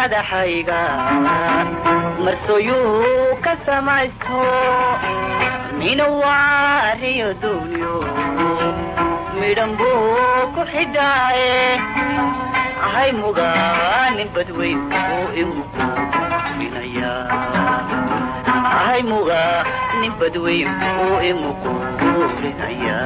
madaxayga marsooyuu ka samaysto minawaariyo duunyo midhan buu ku xidhaaye ahay mugaanin badweyn uu imuquurinaya ahay mugaa nin badweyn uu imuquurinaya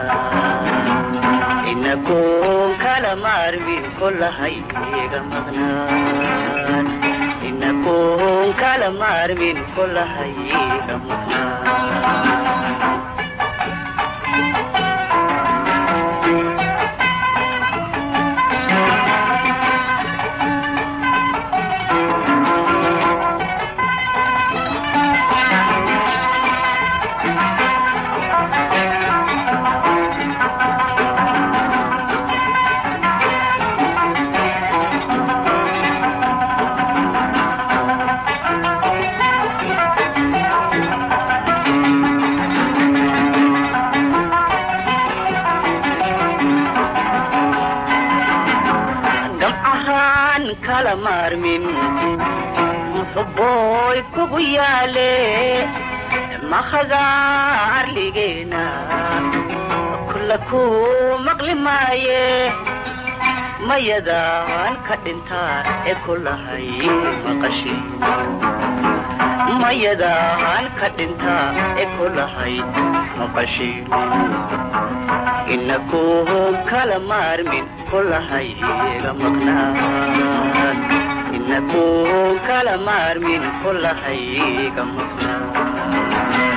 inakuun kala maarmin kolahayga maqnaan inakuun kala maarmin kolahayga maqnaan gamcahaan kala maarmin muxubbooy kugu yaale makhadaa arligeena kulla ku maqli maaye mayadaan ka dhintaa ee kulahay maqashi mayadaan ka dhintaa ee kulahay maqashi inakuun kala maarmin kolahayga maqnaan inakuun kala maarmin kolahayga maqnaan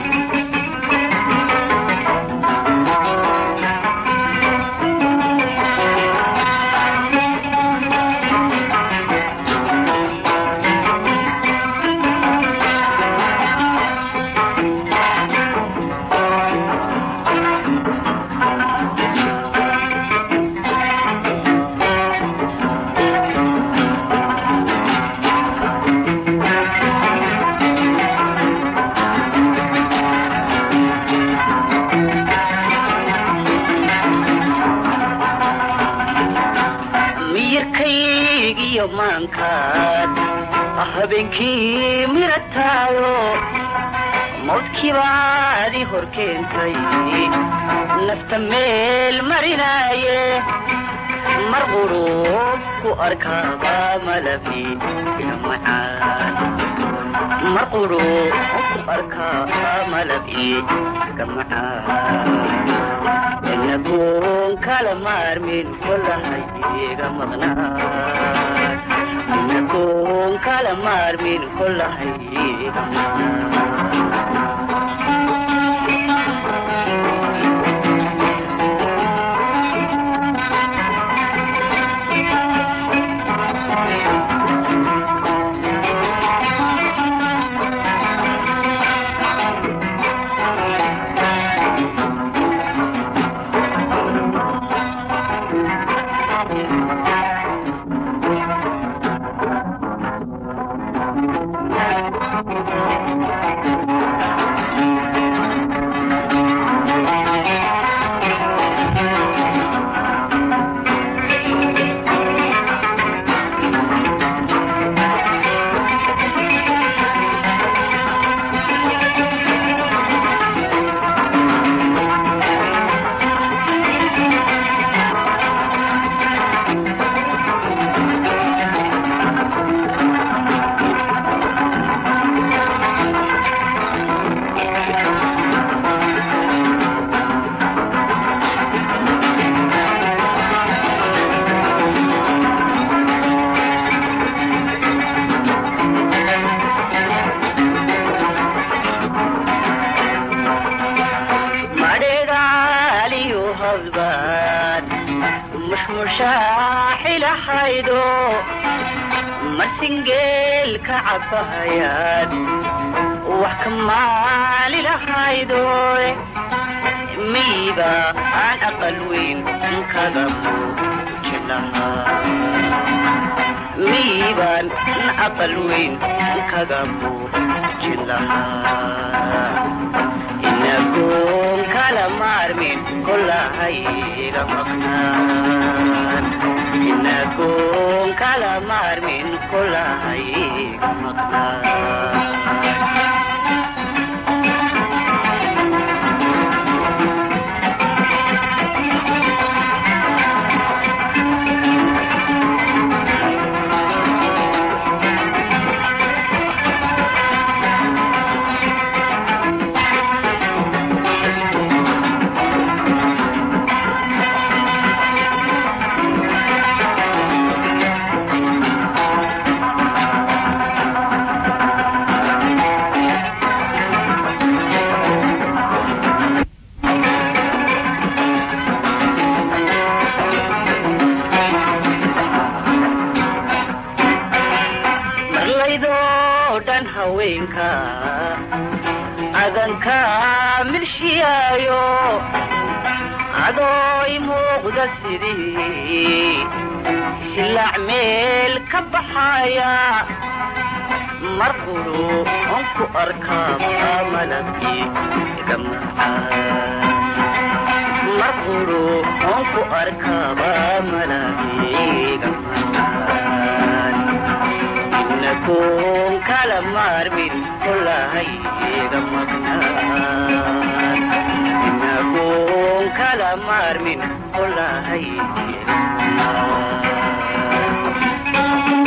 miyirkaygiyo maankaad habeenkii mirataayo mawdkiibaadi hor keentay nafta meel marinaaye mar qurub ku arkaaba malabi ila macaan mar qurub ku arkaaba malabi iga macaan inakuun kala maarmin kolahayga maqnaan inakuun kala maarmin kolahayga maqnaan madhegaaliyo hawdbaad mushmushaaxilahaydo marsingeel ka cabahayaad wax ka maalilahaydo miiba aan aqal weyn kaga muujin lahaa miibaan aqal weyn kaga muujin lahaa inagoon kala maarmin kolahayga maqnaan inagoon kala maarmin kolahay maqnaa marlaydoo dhan haweenka adanka milshiyaayo adooy muuqda sidii silaac meel ka baxaya mar quru on ku arkaa malabkii iga macaan mar quru on ku arkaaba malabkii iga macaan inagoon kala maarmin kolahay iga maqnaan inagoon kala maarmin kolahay iga maqnaan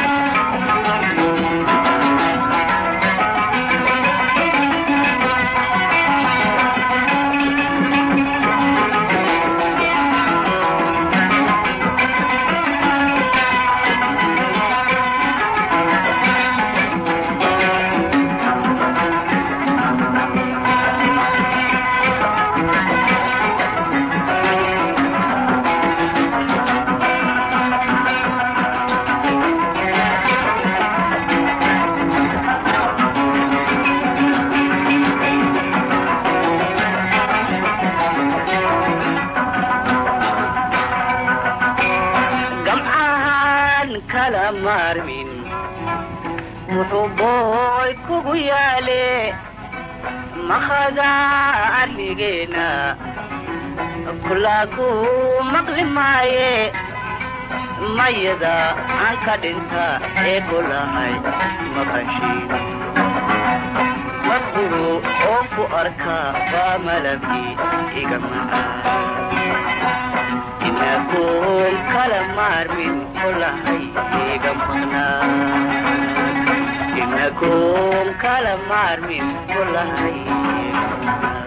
gamcahan kala maarmin wuxuu booy kugu yaale makhada arligeena kulaa ku maqli maaye mayada aan ka dhinta ee kulahay maqashiin marquru oo ku arka waa malabkii iga macaan inagoon kala maarmin kolahay iga maqnaan inagoon kala maarmin kolahay iga maqnaan